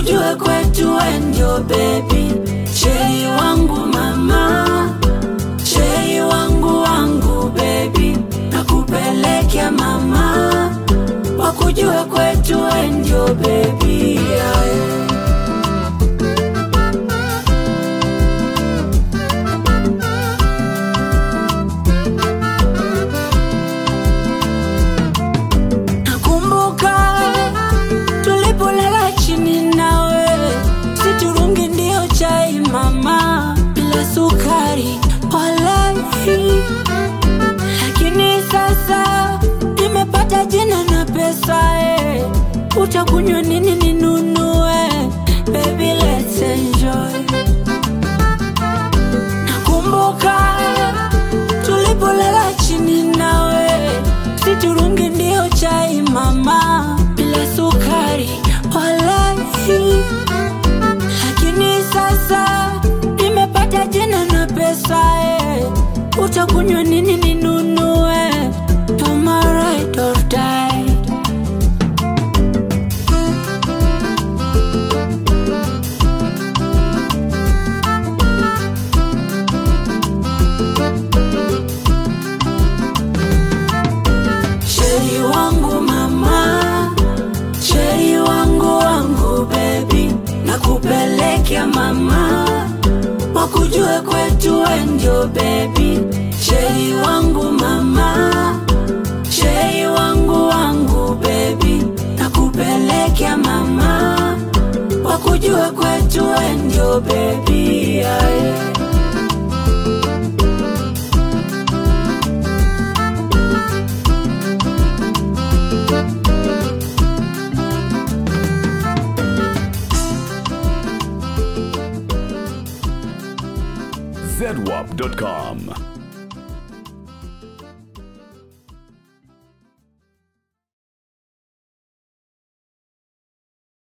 wakujue kwetu we ndio bebi, chei wangu mama, chei wangu wangu bebi, nakupelekea mama, wakujue kwetu we ndio bebi yeah. Nakumbuka tulipolala chini nawe, siturungi ndio chai mama, bila sukari walai. Lakini sasa nimepata jina na pesa eh, utakunywa nini ninunue? Baby let's enjoy. Nakumbuka tulipolala chini nawe, siturungi ndio chai mama, bila sukari walai. Lakini sasa nimepata jina na pesa eh, utakunywa nini ninunue? You're my ride or die. Sheri wangu mama, sheri wangu wangu baby, nakupelekea mama, wakujue kwetu we ndio baby. Sheri wangu mama, sheri wangu wangu baby, nakupelekea mama, wakujue kwetu we ndio baby yeah, yeah. zedwap.com.